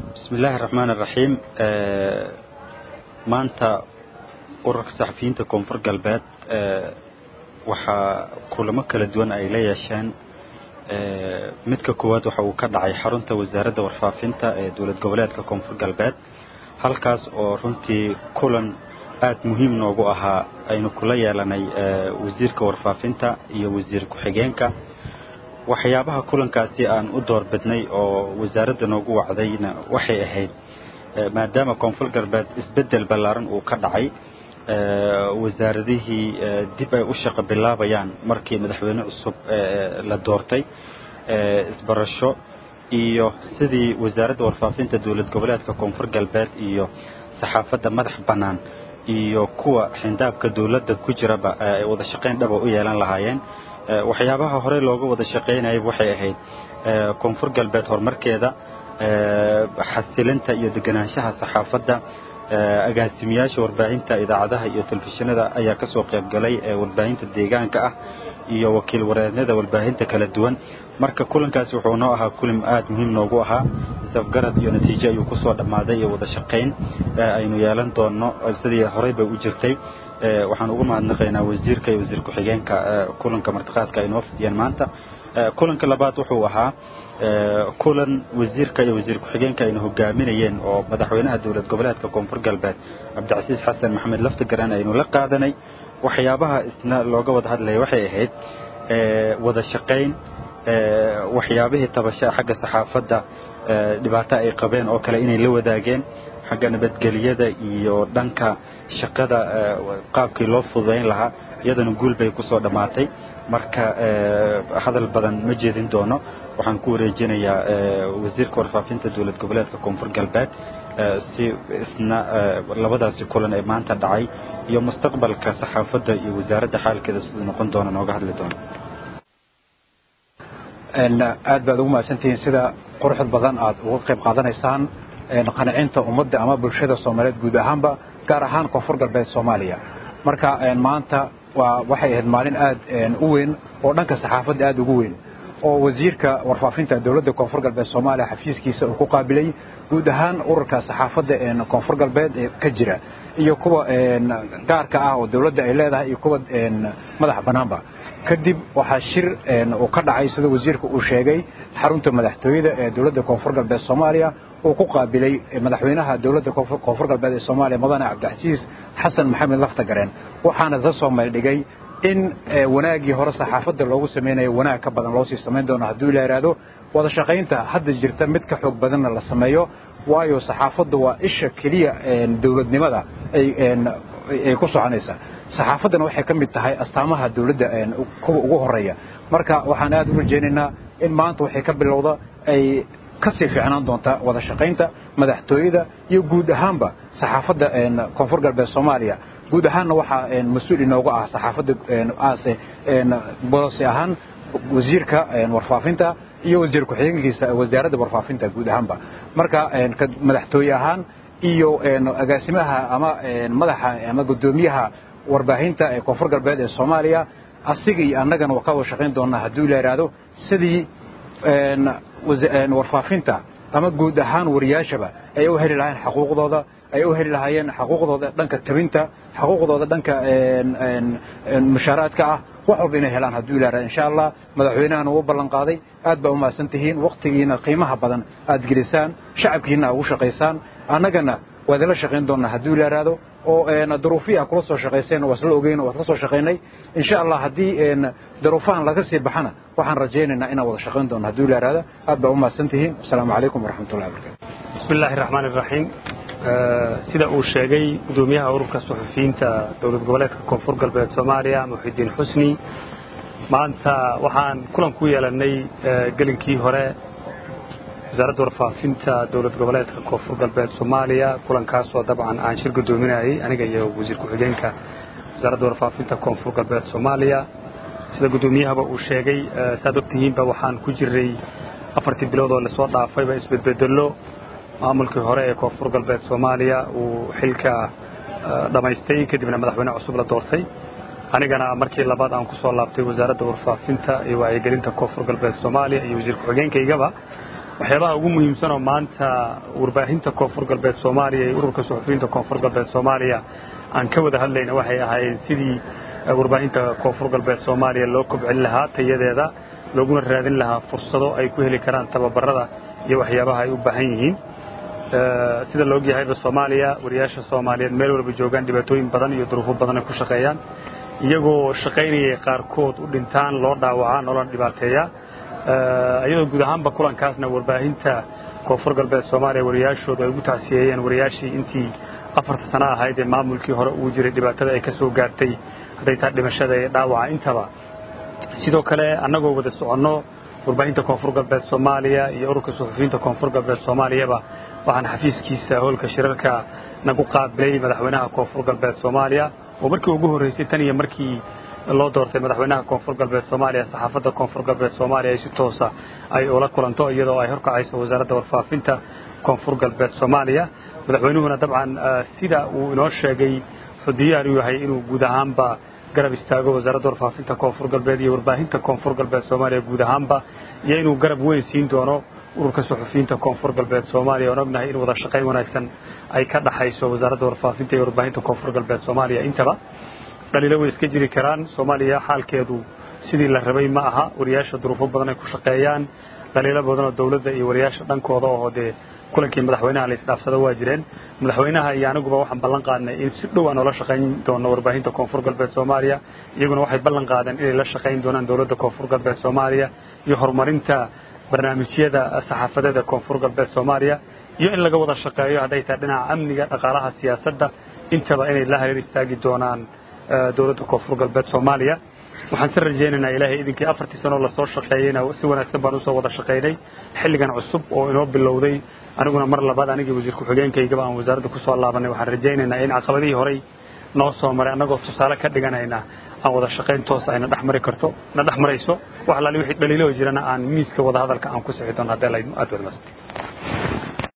bismi illaahi araxmaan araxiim maanta ururka saxafiyiinta koonfur galbeed waxaa kulamo kala duwan ay la yeesheen midka koowaad waxa uu ka dhacay xarunta wasaaradda warfaafinta ee dowlad goboleedka koonfur galbeed halkaas oo runtii kulan aad muhiim noogu ahaa aynu kula yeelanay wasiirka warfaafinta iyo wasiir ku-xigeenka waxyaabaha kulankaasi aan u doorbidnay oo wasaaradda noogu wacdayna waxay ahayd maadaama koonfur galbeed isbeddel ballaaran uu ka dhacay wasaaradihii dib ay u shaqo bilaabayaan markii madaxweyne cusub la doortay isbarasho iyo sidii wasaaradda warfaafinta dowlad goboleedka koonfur galbeed iyo saxaafadda madax bannaan iyo kuwa xindaabka dowladda ku jiraba ay wada shaqayn dhaba u yeelan lahaayeen waxyaabaha horey looga wada shaqaynayay waxay ahayd koonfur galbeed horumarkeeda xasilinta iyo deganaanshaha saxaafadda agaasimiyaasha warbaahinta idaacadaha iyo telefishinada ayaa ka soo qaybgalay warbaahinta deegaanka ah iyo wakiil wareednada warbaahinta kala duwan marka kulankaasi wuxuu noo ahaa kulim aad muhiim noogu ahaa isafgarad iyo natiijo ayuu ku soo dhammaaday iyo wada shaqayn aynu yeelan doonno sidii horey bay u jirtay waxaan ugu mahadnaqaynaa wasiirka iyo wasiir ku-xigeenka kulanka martiqaadka ay noo fidiyeen maanta kulanka labaad wuxuu ahaa kulan wasiirka iyo wasiir ku-xigeenka aynu hogaaminayeen oo madaxweynaha dowlad goboleedka koonfur galbeed cabdicasiis xasan maxamed laftigaran aynu la qaadanay waxyaabaha isna looga wada hadlaya waxay ahayd wada shaqayn waxyaabihii tabashaa xagga saxaafadda dhibaato ay qabeen oo kale inay la wadaageen xagga nabadgeliyada iyo dhanka shaqada qaabkii loo fududayn lahaa iyadana guul bay ku soo dhammaatay marka hadal badan ma jeedin doono waxaan ku wareejinayaa wasiirka warfaafinta dowlad goboleedka koonfur galbeed si isna labadaasi kulan ee maanta dhacay iyo mustaqbalka saxaafadda iyo wasaaradda xaalkeeda siduu noqon doona nooga hadli doono aad baad ugu mahadsantihiin sida quruxda badan aad uga qayb qaadanaysaan qanacinta ummadda ama bulshada soomaaliyeed guud ahaanba gaar ahaan koonfur galbeed soomaaliya marka maanta waa waxay ahayd maalin aad u weyn oo dhanka saxaafadda aad ugu weyn oo wasiirka warfaafinta dowladda koonfur galbeed soomaaliya xafiiskiisa uu ku qaabilay guud ahaan ururka saxaafadda koonfur galbeed ee ka jira iyo kuwa gaarka ah oo dowladda ay leedahay iyo kuwa madaxa bannaanba kadib waxaa shir uu ka dhacay sida wasiirka uu sheegay xarunta madaxtooyada ee dowladda koonfur galbeed soomaaliya uu ku qaabilay madaxweynaha dowladda koonfur galbeed ee soomaaliya mudane cabdicasiis xasan maxamed laftagareen waxaana la soo maydhigay in wanaaggii hore saxaafadda loogu samaynayo wanaag ka badan loo sii samayn doono hadduu la yidhaahdo wada shaqaynta hadda jirta mid ka xoog badanna la sameeyo waayo saxaafaddu waa isha keliya dowladnimada ay ku soconaysa saxaafaddana waxay ka mid tahay astaamaha dowladda kuwa ugu horeeya marka waxaan aad u rajaynaynaa in maanta waxay ka bilowda ay ka sii fiicnaan doonta wada shaqaynta madaxtooyada iyo guud ahaanba saxaafadda koonfur galbeed soomaaliya guud ahaanna waxaa mas-uul inooga ah saxaafadda aase boose ahaan wasiirka warfaafinta iyo wasiir ku-xigeenkiisa wasaaradda warfaafinta guud ahaanba marka madaxtooye ahaan iyo agaasimaha ama madaxa ama guddoomiyaha warbaahinta ee koonfur galbeed ee soomaaliya asiga iyo annagana waa ka wada shaqayn doonaa hadduu la yidhaahdo sidii warfaafinta ama guud ahaan wariyaashaba ay u heli lahaayeen xuquuqdooda ay u heli lahaayeen xuquuqdooda dhanka tabinta xuquuqdooda dhanka mushaaraadka ah wax walba inay helaan hadduu ilaaha insha allah madaxweynahana uu ballan qaaday aad baa u mahadsan tihiin wakhtigiina qiimaha badan aad gelisaan shacabkiina aad ugu shaqaysaan annagana waad ila shaqayn doonaa hadduu ilaaraado oo daruufihii aad kula soo shaqayseen waa isla ogeyn waa isla soo shaqaynay insha allah haddii daruufahan laga sii baxana waxaan rajaynaynaa inaan wada shaqayn doono hadduu ilaaraado aad baa u mahadsan tihiin asalaamu calaykum waraxmatullahi wabarakatu bismi illaahi raxmaan iraxiim sida uu sheegay gudoomiyaha ururka suxufiyiinta dowlad goboleedka koonfur galbeed soomaaliya muxidiin xusni maanta waxaan kulan ku yeelannay gelinkii hore wasaaradda warfaafinta dowlad goboleedka koonfur galbeed soomaaliya kulankaasoo dabcan aan shir guddoominayay aniga iyo wasiir ku-xigeenka wasaaradda warfaafinta koonfur galbeed soomaaliya sida guddoomiyahaba uu sheegay saad ogtihiinba waxaan ku jiray afartii bilood oo lasoo dhaafayba isbedbedello maamulkii hore ee koonfur galbeed soomaaliya uu xilka dhammaystay kadibna madaxweyne cusub la doortay anigana markii labaad aan ku soo laabtay wasaaradda warfaafinta iyo wacyigelinta koonfur galbeed soomaaliya iyo wasiir ku-xigeenkaygaba waxyaabaha ugu muhiimsan oo maanta warbaahinta koonfur galbeed soomaaliya iyo ururka suxufiyiinta koonfur galbeed soomaaliya aan ka wada hadlayna waxay ahaayeen sidii warbaahinta koonfur galbeed soomaaliya loo kobcin lahaa tayadeeda looguna raadin lahaa fursado ay ku heli karaan tababarada iyo waxyaabaha ay u baahan yihiin sida la ogyahayba soomaaliya wariyaasha soomaaliyeed meel walba joogaan dhibaatooyin badan iyo duruufo badan ay ku shaqeeyaan iyagoo shaqaynayay qaarkood u dhintaan loo dhaawacaa nolona dhibaateeya iyadoo guud ahaanba kulankaasna warbaahinta koonfur galbeed soomaaliya wariyaashoodu ay ugu tacsiyeeyeen wariyaashii intii afarta sano ahayd ee maamulkii hore uu jiray dhibaatada ay ka soo gaartay hadday taa dhimashada iyo dhaawaca intaba sidoo kale annagoo wada soconno warbaahinta koonfur galbeed soomaaliya iyo ururka suxufiyiinta koonfur galbeed soomaaliyaba waxaan xafiiskiisa howlka shirarka nagu qaabilay madaxweynaha koonfur galbeed soomaaliya oo markii ugu horreysay tan iyo markii loo doortay madaxweynaha koonfur galbeed soomaaliya saxaafadda koonfur galbeed soomaaliya ay si toosa ay ula kulanto iyadoo ay horkacayso wasaaradda warfaafinta koonfur galbeed soomaaliya madaxweynuhuna dabcan sida uu inoo sheegay wuxuu diyaar u yahay inuu guud ahaanba garab istaago wasaaradda warfaafinta koonfur galbeed iyo warbaahinta koonfur galbeed soomaaliya guud ahaanba iyo inuu garab weyn siin doono ururka suxufiyiinta koonfur galbeed soomaaliya oon ognahay in wada shaqayn wanaagsan ay ka dhaxayso wasaaradda warfaafinta iyo warbaahinta koonfur galbeed soomaaliya intaba dhaliilo way iska jiri karaan soomaaliya xaalkeedu sidii la rabay ma aha wariyaasha duruufo badan ay ku shaqeeyaan dhaliilo badanoo dowladda iyo wariyaasha dhankooda oo dee kulankii madaxweynaha la isdhaafsado waa jireen madaxweynaha iyo aniguba waxaan ballan qaadnay in si dhow aan ula shaqayn doono warbaahinta koonfur galbeed soomaaliya iyaguna waxay ballan qaadeen inay la shaqayn doonaan dowladda koonfur galbeed soomaaliya iyo horumarinta barnaamijyada saxaafadeeda koonfur galbeed soomaaliya iyo in laga wada shaqeeyo hadday tahay dhinaca amniga dhaqaalaha siyaasadda intaba inay la hareer istaagi doonaan dowladda koonfur galbeed soomaaliya waxaan si rajaynaynaa ilaahay idinkii afartii sanoo lasoo shaqeeyeyna si wanaagsan baan usoo wada shaqaynay xilligan cusub oo inoo bilowday aniguna mar labaad anigii wasiir ku-xigeenkaygaba aan wasaaradda kusoo laabanay waxaan rajaynaynaa in caqabadihii horey noo soo maray annagoo tusaale ka dhiganayna aan wada shaqayn toosa ayna dhex mari karto na dhex marayso wax alaali wixii dhaliilo jirana aan miiska wada hadalka aan ku sixi doono haddii aad wadmaasantay